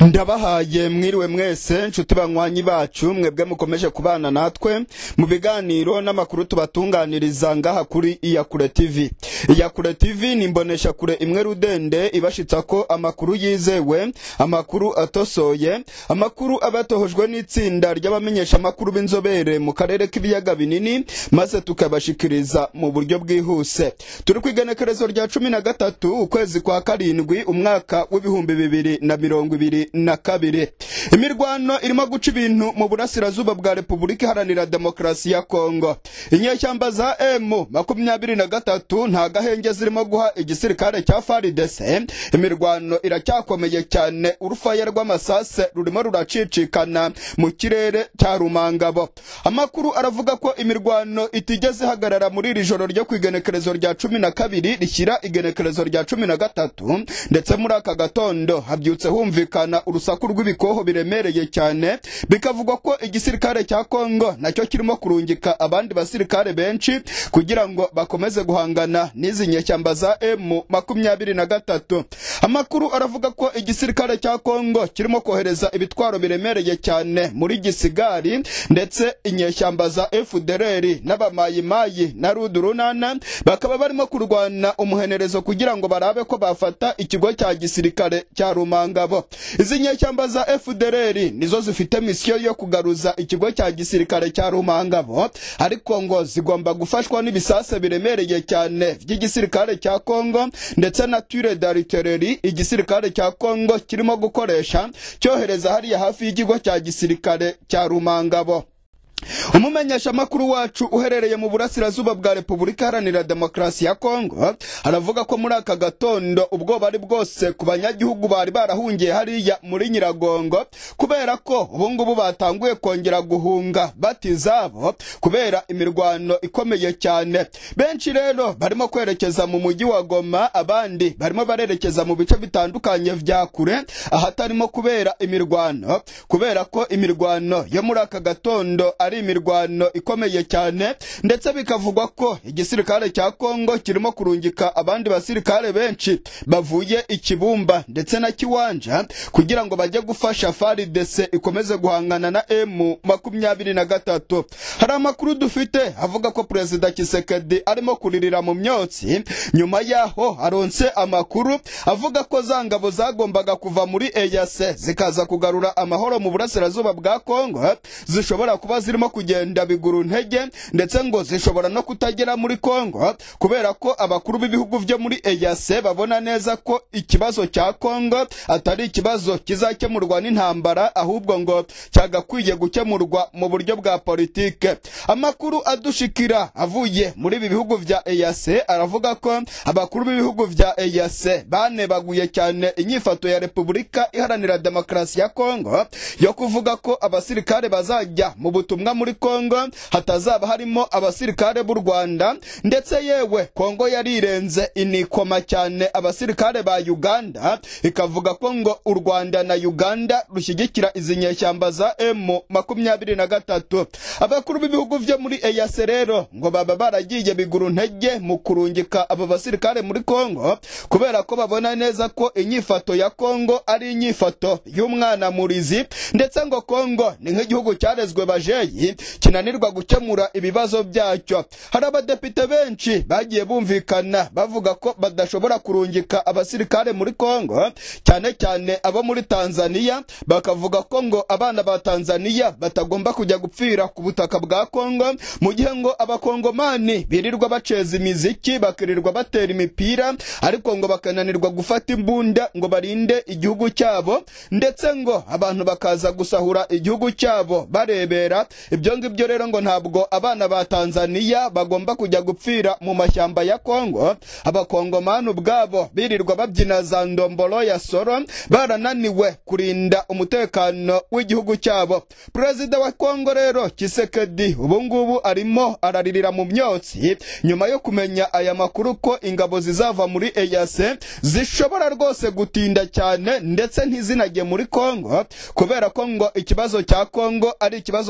ndabahaye mwiriwe mwese nshuti banywanyi bacu mwebwe mukomeje kubana natwe mu biganiro n'amakuru tubatunganiriza ngaha kuri iyakure tv iyakure tv ni imbonesha kure imwe rudende ibashitsa ko amakuru yizewe amakuru atosoye amakuru aba yatohojwe n'itsinda ry'abamenyesha amakuru b'inzobere mu karere k'ibiyaga binini maze tukabashikiriza mu buryo bwihuse turi ku igenekerezo rya cumi na gatatu ukwezi kwa karindwi umwaka w'ibihumbi bibiri na mirongo ibiri na kabiri imirwano irimo guca ibintu mu burasirazuba bwa repubulika iharanira demokarasi ya kongo inyeshyamba za emu makumyabiri na gatatu nta gahenge zirimo guha igisirikare cya faridese imirwano iracyakomeye cyane urufaya rw'amasase rurimo ruracicikana mu kirere cya rumangabo amakuru aravuga ko imirwano itigeze ihagarara muri iri joro ryo ku igenekerezo rya cumi na kabiri rishyira igenekerezo rya cumi na gatatu ndetse muri aka gatondo habyutse humvikana urusaku rw'ibikoho biremereye cyane bikavugwa ko igisirikare cya kongo nacyo kirimo kurungika abandi basirikare benshi kugira ngo bakomeze guhangana n'izi nyeshyamba za emu makumyabiri na gatatu amakuru aravuga ko igisirikare cya kongo kirimo kohereza ibitwaro biremereye cyane muri gisigari ndetse inyeshyamba za efudereri n'abamayimayi na rudurunana bakaba barimo kurwana umuhenerezo kugira ngo barabe ko bafata ikigo cya gisirikare cya rumangabo izi nyeshyamba za FDLR nizo zifite misiyo yo kugaruza ikigo cya gisirikare cya Rumangabo ariko ngo zigomba gufashwa n'ibisase biremereye cyane by'igisirikare cya Kongo ndetse na ture d'artillerie igisirikare cya Kongo kirimo gukoresha cyohereza hariya hafi y'ikigo cya gisirikare cya Rumangabo umumenyesha makuru wacu uherereye mu burasirazuba bwa repubulika iharanira demokarasi ya kongo aravuga ko muri aka gatondo ubwoba ari bwose ku banyagihugu bari barahungiye hariya muri nyiragongo kubera ko ubungubu batanguye kongera guhunga batizabo kubera imirwano ikomeye cyane benshi rero barimo kwerekeza mu mujyi wa goma abandi barimo barerekeza mu bice bitandukanye vya kure ahatarimo kubera imirwano kubera ko imirwano yo muri aka gatondo ari imirwano ikomeye cyane ndetse bikavugwa ko igisirikare cya Kongo kirimo kurungika abandi basirikare benshi bavuye ikibumba ndetse na kiwanja kugira ngo bajye gufasha FARDC ikomeze guhangana na M makumyabiri na gatatu hari amakuru dufite avuga ko perezida Kisekedi arimo kuririra mu myotsi nyuma yaho aronse amakuru avuga ko za ngabo zagombaga kuva muri EAC zikaza kugarura amahoro mu burasirazuba bwa Kongo zishobora kuba zirimo kugenda biguru ntege ndetse ngo zishobora no kutagera muri Kongo kubera ko abakuru b'ibihugu byo muri EAC babona neza ko ikibazo cya Kongo atari ikibazo kizakemurwa n'intambara ahubwo ngo cyagakwiye gukemurwa mu buryo bwa politike amakuru adushikira avuye muri ibi bihugu vya EAC aravuga ko abakuru b'ibihugu vya EAC banebaguye cyane inyifato ya Repubulika Iharanira Demokarasi ya Kongo yo kuvuga ko abasirikare bazajya mu butumwa muri Kongo hatazaba harimo abasirikare b'u Rwanda ndetse yewe Kongo yarirenze inikoma cyane abasirikare ba Uganda ikavuga ko ngo u Rwanda na Uganda rushyigikira izi nyeshyamba za M makumyabiri na gatatu abakuru b'ibihugu vyo muri EAC rero ngo baba baragiye biguru ntege mu kurungika aba basirikare muri Kongo kubera ko babona neza ko inyifato ya Kongo ari inyifato y'umwana murizi ndetse ngo Kongo ni nk'igihugu cyarezwe bajeyi kinanirwa gukemura ibibazo byacyo hari abadepite benshi bagiye bumvikana bavuga ko badashobora kurungika abasirikare muri Kongo cyane cyane abo muri Tanzania bakavuga ko ngo abana ba Tanzania batagomba kujya gupfira ku butaka bwa Kongo mu gihe ngo abakongomani birirwa baceza imiziki bakirirwa batera imipira ariko ngo bakananirwa gufata imbunda ngo barinde igihugu cyabo ndetse ngo abantu bakaza gusahura igihugu cyabo barebera ibyo ngibyo rero ngo ntabwo abana ba Tanzania bagomba kujya gupfira mu mashyamba ya Kongo abakongomani ubwabo birirwa babyina za ndombolo ya soro barananiwe kurinda umutekano w'igihugu cyabo perezida wa Kongo rero Kisekedi ubu ngubu arimo araririra mu myotsi nyuma yo kumenya aya makuru ko ingabo zizava muri EAC zishobora rwose gutinda cyane ndetse ntizinajye muri Kongo kubera ko ngo ikibazo cya Kongo ari ikibazo cyagakwiye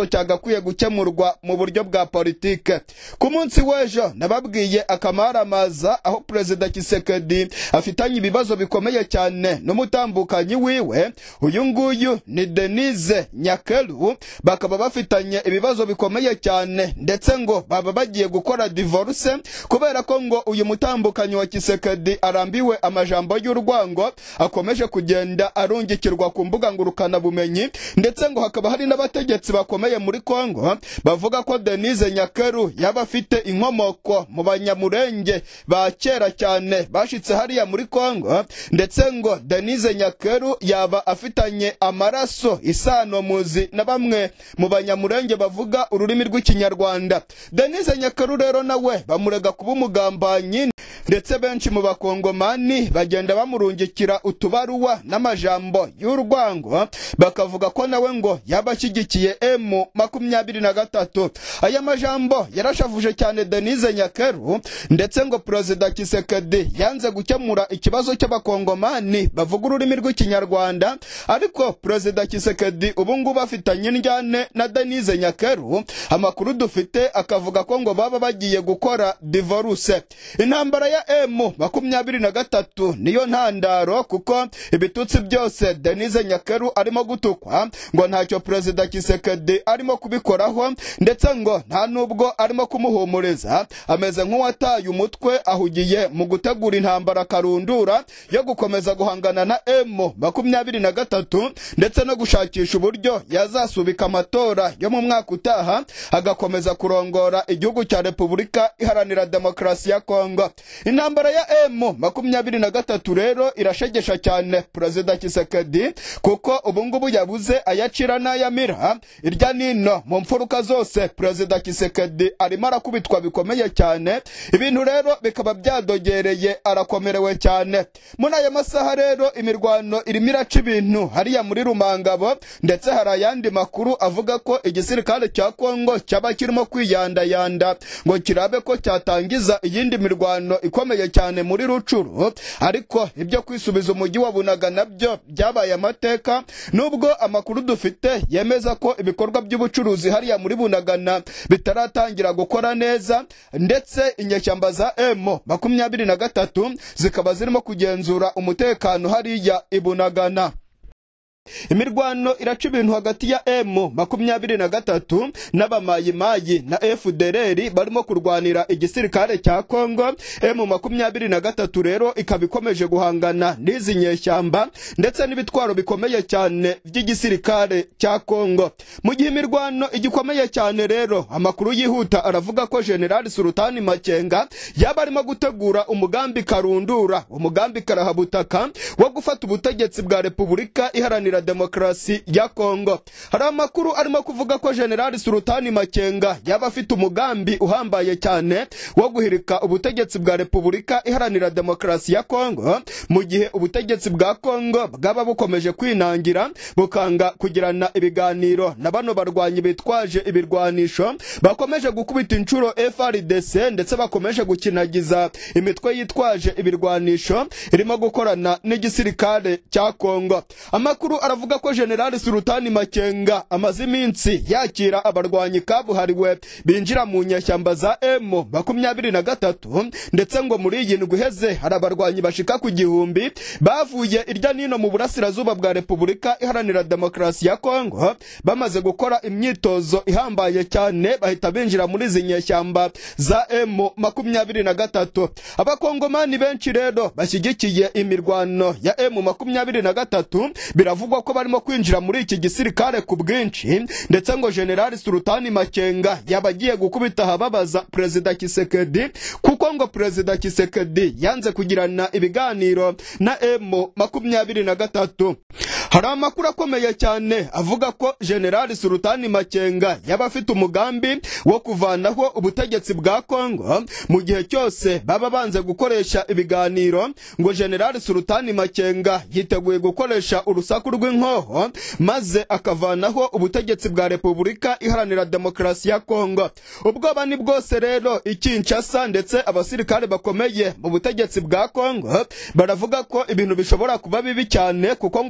akwiye gukemurwa mu buryo bwa politike ku munsi w'ejo nababwiye akamaramaza aho perezida kisekedi afitanye ibibazo bikomeye cyane n'umutambukanyi wiwe uyu nguyu ni denise nyakeru bakaba bafitanye ibibazo bikomeye cyane ndetse ngo baba bagiye gukora divorce kubera ko ngo uyu mutambukanyi wa kisekedi arambiwe amajambo y'urwango akomeje kugenda arungikirwa ku mbuga ngurukanabumenyi ndetse ngo hakaba hari n'abategetsi bakomeye muri kongo bavuga ko denise nyakeru yaba afite inkomoko mu banyamurenge ba kera cyane bashitse hariya muri kongo ndetse ngo denise nyakeru yaba afitanye amaraso isano muzi na bamwe mu banyamurenge bavuga ururimi rw'ikinyarwanda denise nyakeru rero nawe bamurega kuba umugambanyi ndetse benshi mu bakongomani bagenda bamurungikira utubaruwa n'amajambo y'urwango bakavuga ko nawe ngo yaba ashyigikiye emu makumyabiri na gatatu aya majambo yarashavuje cyane denise nyakeru ndetse ngo perezida kisekedi yanze gukemura ikibazo cy'abakongomani bavuga ururimi rw'ikinyarwanda ariko perezida kisekedi ubu ngubu afitanye indyane na denise nyakeru amakuru dufite akavuga ko ngo baba bagiye gukora divorce intambara ya emu makumyabiri na gatatu niyo ntandaro kuko ibitutsi byose denise nyakeru arimo gutukwa ngo ntacyo perezida kisekedi arimo kubikoraho ndetse ngo nta nubwo arimo kumuhumuriza ameze nk'uwataye umutwe ahugiye mu gutegura intambara karundura yo gukomeza guhangana na emu makumyabiri na gatatu ndetse no gushakisha uburyo yazasubika amatora yo mu mwaka utaha agakomeza kurongora igihugu cya repubulika iharanira demokarasi ya kongo intambara ya emu makumyabiri na gatatu rero irashegesha cyane perezida kisekedi kuko ubungubu yabuze ayacira n'ayamira irya nino mu mfuruka zose perezida kisekedi arimo arakubitwa bikomeye cyane ibintu rero bikaba byadogereye arakomerewe cyane muri aya masaha rero imirwano irimo iraca ibintu hariya muri rumangabo ndetse hari ayandi makuru avuga ko igisirikare cya kongo cyaba kirimo kwiyandayanda ngo kirabe ko cyatangiza iyindi mirwano ikomeye cyane muri rucuru ariko ibyo kwisubiza umujyi wa bunaga nabyo byabaye amateka nubwo amakuru dufite yemeza ko ibikorwa by'ubucuruzi hariya muri bunagana bitaratangira gukora neza ndetse inyeshyamba za emu makumyabiri na gatatu zikaba zirimo kugenzura umutekano hariya ibunagana imirwano iraca ibintu hagati ya emu makumyabiri na gatatu n'abamayimayi na fdrr barimo kurwanira igisirikare cya kongo emu makumyabiri na gatatu rero ikaba ikomeje guhangana n'izi nyeshyamba ndetse n'ibitwaro bikomeye cyane by'igisirikare cya kongo mu gihe imirwano igikomeye cyane rero amakuru yihuta aravuga ko generali sultani makenga yaba arimo gutegura umugambi karundura umugambi karahabutaka wo gufata ubutegetsi bwa repubulika iharanira demokarasi ya kongo hari amakuru arimo kuvuga ko generali sultani makenga yaba afite umugambi uhambaye cyane wo guhirika ubutegetsi bwa repubulika iharanira demokarasi ya kongo mu gihe ubutegetsi bwa kongo bwaba bukomeje kwinangira bukanga kugirana ibiganiro na bano barwanyi bitwaje ibirwanisho bakomeje gukubita inshuro frdc ndetse bakomeje gukinagiza imitwe yitwaje ibirwanisho irimo gukorana n'igisirikare cya kongo amakuru aravuga ko generali sultani makenga amaze iminsi yakira abarwanyi kabuhariwe binjira mu nyeshyamba za emu makumyabiri na gatatu ndetse ngo muri iyi ndwi iheze hari abarwanyi bashika ku gihumbi bavuye irya nino mu burasirazuba bwa repubulika iharanira demokarasi ya kongo bamaze gukora imyitozo ihambaye cyane bahita binjira muri izi nyeshyamba za emu makumyabiri na gatatu abakongomani benshi rero bashyigikiye imirwano ya emu makumyabiri na gatatu biravugwa ko barimo kwinjira muri iki gisirikare ku bwinshi ndetse ngo generali sultani makenga yaba agiye gukubita ahababaza perezida kisekedi kuko ngo perezida kisekedi yanze kugirana ibiganiro na emu makumyabiri na gatatu hari amakuru akomeye cyane avuga ko generali sultani makenga yaba afite umugambi wo kuvanaho ubutegetsi bwa kongo mu gihe cyose baba banze gukoresha ibiganiro ngo generali sultani makenga yiteguye gukoresha urusaku rw'inkoho maze akavanaho ubutegetsi bwa repubulika iharanira demokarasi ya kongo ubwoba ni bwose rero ikinshasa ndetse abasirikare bakomeye mu butegetsi bwa kongo baravuga ko ibintu bishobora kuba bibi cyane kuko ngo bafite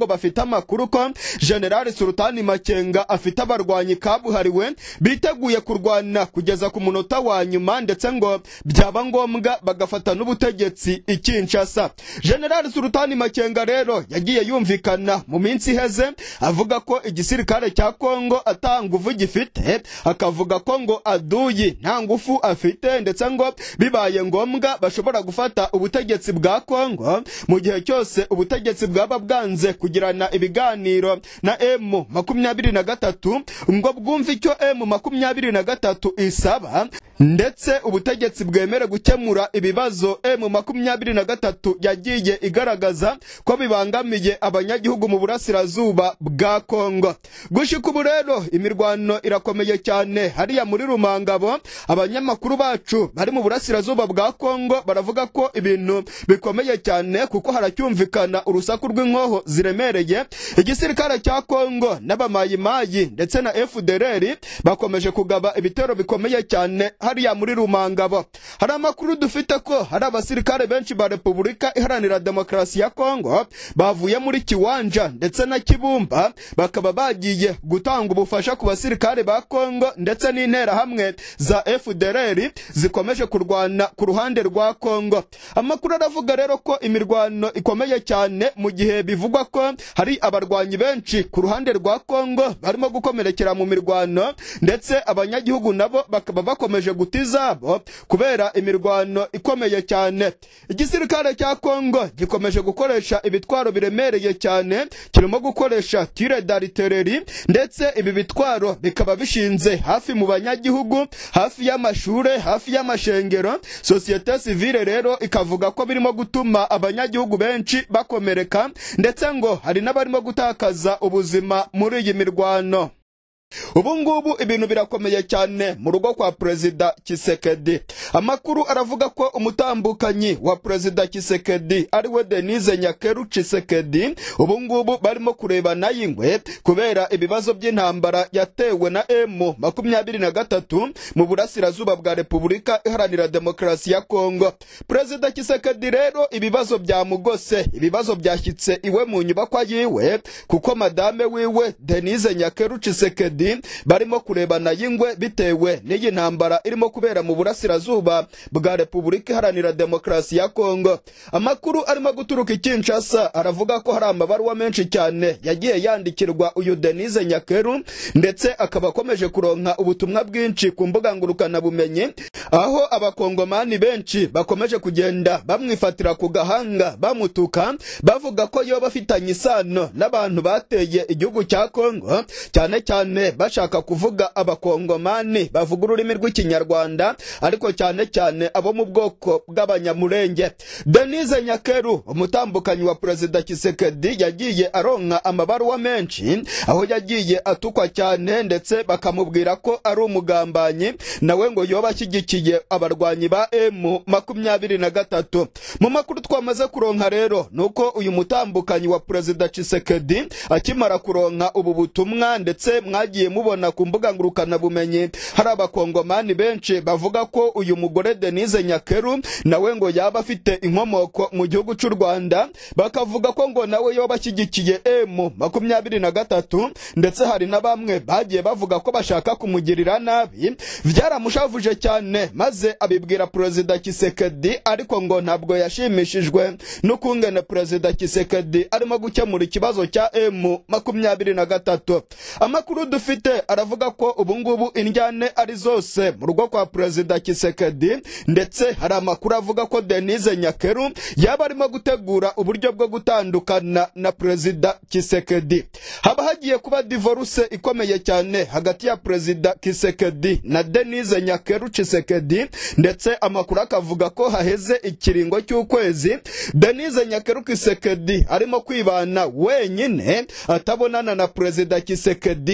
amakuru ko generali sultani makenga afite abarwanyi kabuhariwe biteguye kurwana kugeza ku munota wa nyuma ndetse ngo byaba ngombwa bagafata n'ubutegetsi i kinshasa generali sultani makenga rero yagiye yumvikana mu minsi iheze avuga ko igisirikare cya kongo ata nguvu gifite akavuga ko ngo aduyi nta ngufu afite ndetse ngo bibaye ngombwa bashobora gufata ubutegetsi bwa kongo mu gihe cyose ubutegetsi bwaba bwanze kugirana ibiganiro na emu makumyabiri na gatatu ngo bwumve icyo emu makumyabiri na gatatu isaba ndetse ubutegetsi bwemere gukemura ibibazo emu makumyabiri na gatatu yagiye igaragaza ko bibangamiye abanyagihugu mu burasirazuba bwa kongo gushika ubu rero imirwano irakomeye cyane hariya muri rumangabo abanyamakuru bacu bari mu burasirazuba bwa kongo baravuga ko ibintu bikomeye cyane kuko haracyumvikana urusaku rw'inkoho ziremereye igisirikare cya kongo n'abamayimayi ndetse na fdr bakomeje kugaba ibitero bikomeye cyane hariya muri rumangabo hari amakuru dufite ko hari abasirikare benshi ba repubulika iharanira demokarasi ya kongo bavuye muri kiwanja ndetse na kibumba bakaba bagiye gutanga ubufasha ku basirikare ba kongo ndetse n'interahamwe za fdr zikomeje kurwana ku ruhande rwa kongo amakuru aravuga rero ko imirwano ikomeye cyane mu gihe bivugwa ko hari abarwanyi benshi ku ruhande rwa kongo barimo gukomerekera mu mirwano ndetse abanyagihugu nabo bakaba bakomeje guta izabo kubera imirwano ikomeye cyane igisirikare cya kongo gikomeje gukoresha ibitwaro biremereye cyane kirimo gukoresha tire daritereri ndetse ibi bitwaro bikaba bishinze hafi mu banyagihugu hafi y'amashure hafi y'amashengero sosiyete sivile rero ikavuga ko birimo gutuma abanyagihugu benshi bakomereka ndetse ngo hari n'abarimo gutakaza ubuzima muri iyi mirwano ubu ngubu ibintu birakomeye cyane mu rugo kwa perezida kisekedi amakuru aravuga ko umutambukanyi wa perezida kisekedi ariwe denise nyakeru kisekedi ubu ngubu barimo kurebana y'ingwe kubera ibibazo by'intambara yatewe na emu makumyabiri na gatatu mu burasirazuba bwa repubulika iharanira demokarasi ya kongo perezida kisekedi rero ibibazo byamugose ibibazo byashyitse iwe mu nyubakwa yiwe kuko madame wiwe denise nyakeru kisekedi barimo kurebana y'ingwe bitewe n'iyi ntambara irimo kubera mu burasirazuba bwa repubulika iharanira demokarasi ya kongo amakuru arimo guturuka i kinshasa aravuga ko hari amabaruwa menshi cyane yagiye yandikirwa uyu denise nyakeru ndetse akaba akomeje kuronka ubutumwa bwinshi ku mbuga ngurukanabumenyi aho abakongomani benshi bakomeje kugenda bamwifatira ku gahanga bamutuka bavuga ko yoba afitanye isano n'abantu bateye igihugu cya kongo cyane cyane bashaka kuvuga abakongomani bavuga ururimi rw'ikinyarwanda ariko cyane cyane abo mu bwoko bw'abanyamurenge denise nyakeru umutambukanyi wa perezida kisekedi yagiye aronka amabaruwa menshi aho yagiye atukwa cyane ndetse bakamubwira ko ari umugambanyi nawe ngo yoba ashyigikiye abarwanyi ba emu makumyabiri na gatatu mu makuru twamaze kuronka rero ni uko uyu mutambukanyi wa perezida kisekedi akimara kuronka ubu butumwa ndetse mwagiye mubona ku mbuga ngurukanabumenyi hari abakongomani benshi bavuga ko uyu mugore denise nyakeru nawe ngo yaba afite inkomoko mu gihugu cy'u rwanda bakavuga ko ngo nawe yoba ashyigikiye emu makumyabiri na gatatu ndetse hari na bamwe bagiye bavuga ko bashaka kumugirira nabi byaramushavuje cyane maze abibwira perezida kisekedi ariko ngo ntabwo yashimishijwe n'ukungene perezida kisekedi arimo gukemura ikibazo cya emu makumyabiri na gatatu amakuru dufite aravuga ko ubu ngubu indyane ari zose mu rugo kwa perezida kisekedi ndetse hari amakuru avuga ko denise nyakeru yaba arimo gutegura uburyo bwo gutandukana na perezida kisekedi haba hagiye kuba divorce ikomeye cyane hagati ya perezida kisekedi na denise nyakeru kisekedi ndetse amakuru akavuga ko haheze ikiringo cy'ukwezi denise nyakeru kisekedi arimo kwibana wenyine atabonana na perezida kisekedi ndetse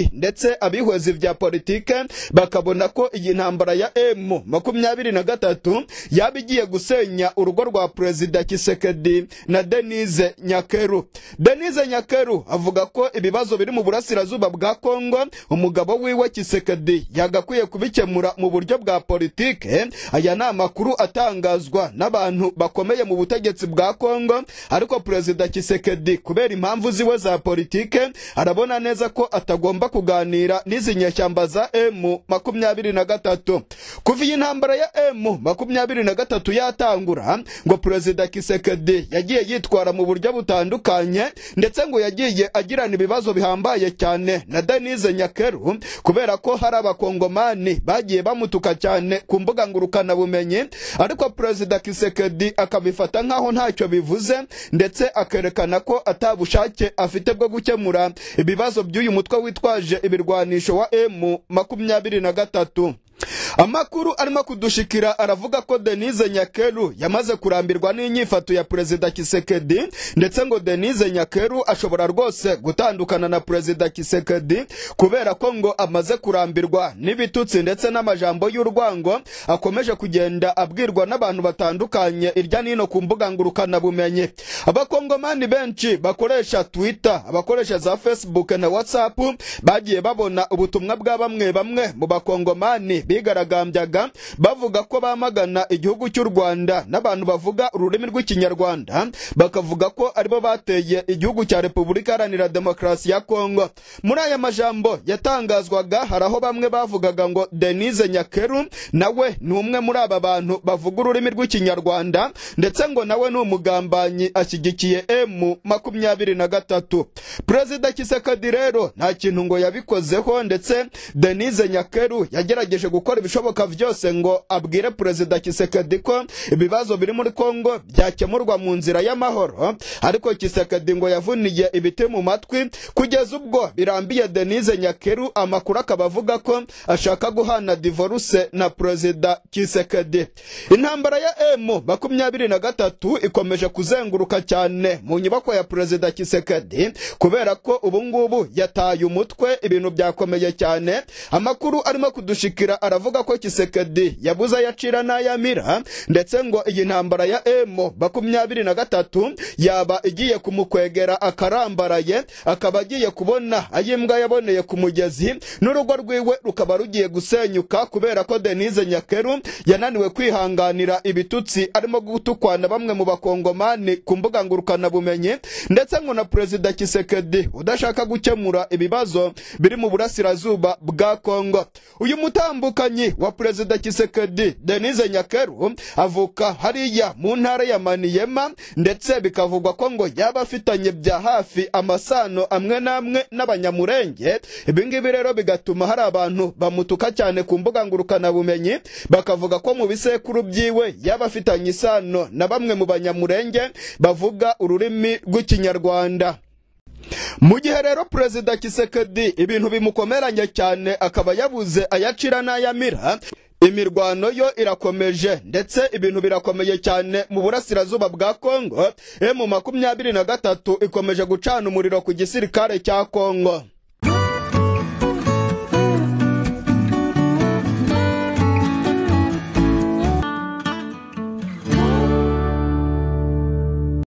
ndetse abihweza vya politike bakabona ko iyi ntambara ya M makumyabiri na gatatu yaba igiye gusenya urugo rwa perezida Kisekedi na Denise Nyakeru. Denise Nyakeru avuga ko ibibazo biri mu burasirazuba bwa Kongo umugabo wiwe Kisekedi yagakwiye kubikemura mu buryo bwa politike. Aya ni amakuru atangazwa n'abantu bakomeye mu butegetsi bwa Kongo, ariko perezida Kisekedi kubera impamvu ziwe za politike arabona neza ko atagomba kuganira n'izi nyeshyamba za M makumyabiri na gatatu. Kuva iyi ntambara ya M makumyabiri na gatatu yatangura ngo perezida Kisekedi yagiye yitwara mu buryo butandukanye ndetse ngo yagiye agirana ibibazo bihambaye cyane na Denise Nyakeru kubera ko hari abakongomani bagiye bamutuka cyane ku mbuga ngurukana bumenyi ariko perezida Kisekedi akabifata nkaho ntacyo bivuze ndetse akerekana ko atabushake afite bwo gukemura ibibazo by'uyu mutwe witwaje ibirwanisho wa M makumyabiri na gatatu amakuru arimo kudushikira aravuga ko Denise Nyakeru yamaze kurambirwa n'inyifato ya perezida Kisekedi ndetse ngo Denise Nyakeru ashobora rwose gutandukana na perezida Kisekedi kubera ko ngo amaze kurambirwa n'ibitutsi ndetse n'amajambo y'urwango akomeje kugenda abwirwa n'abantu batandukanye irya nino ku mbuga ngurukana bumenyi abakongomani benshi bakoresha Twitter abakoresha za Facebook na WhatsApp bagiye babona ubutumwa bwa bamwe bamwe mu bakongomani bigaragambyaga bavuga ko bamagana igihugu cy'u Rwanda n'abantu bavuga ururimi rw'ikinyarwanda bakavuga ko aribo bateye igihugu cya Repubulika Iharanira Demokarasi ya Kongo muri aya majambo yatangazwaga hari aho bamwe bavugaga ngo Denise Nyakeru nawe ni umwe muri aba bantu bavuga ururimi rw'ikinyarwanda ndetse ngo nawe ni umugambanyi ashyigikiye M makumyabiri na gatatu Perezida Kisekedi rero nta kintu ngo yabikozeho ndetse Denise Nyakeru yagerageje gukora ibishoboka byose ngo abwire perezida Kisekedi ko ibibazo biri muri Kongo byakemurwa mu nzira y'amahoro ariko Kisekedi ngo yavuniye ibiti mu matwi kugeza ubwo birambiye Denise Nyakeru amakuru akaba avuga ko ashaka guhana divorce na perezida Kisekedi intambara ya M makumyabiri na gatatu ikomeje kuzenguruka cyane mu nyubako ya perezida Kisekedi kubera ko ubu ngubu yataye umutwe ibintu byakomeye cyane amakuru arimo kudushikira aravuga ko Kisekedi yabuze ayacira n'ayamira ndetse ngo iyi ntambara ya M makumyabiri na gatatu yaba igiye kumukwegera akarambaraye akaba agiye kubona ayimbwa yaboneye ku mugezi n'urugo rwiwe rukaba rugiye gusenyuka kubera ko Denise Nyakeru yananiwe kwihanganira ibitutsi arimo gutukwana bamwe mu bakongomani ku mbuga ngurukana bumenyi ndetse ngo na perezida Kisekedi udashaka gukemura ibibazo biri mu burasirazuba bwa Kongo uyu mutambukanyi wa perezida Kisekedi Denise Nyakeru avuka hariya mu ntara ya Maniema ndetse bikavugwa ko ngo yaba afitanye bya hafi amasano amwe n'amwe n'abanyamurenge ibi ngibi rero bigatuma hari abantu bamutuka cyane ku mbuga ngurukana bumenyi bakavuga ko mu bisekuru byiwe yaba afitanye isano na bamwe mu banyamurenge bavuga ururimi rw'ikinyarwanda mu gihe rero perezida Kisekedi ibintu bimukomeranye cyane akaba yabuze ayacira n'ayamira imirwano yo irakomeje ndetse ibintu birakomeye cyane mu burasirazuba bwa Kongo M makumyabiri na gatatu ikomeje gucana umuriro ku gisirikare cya Kongo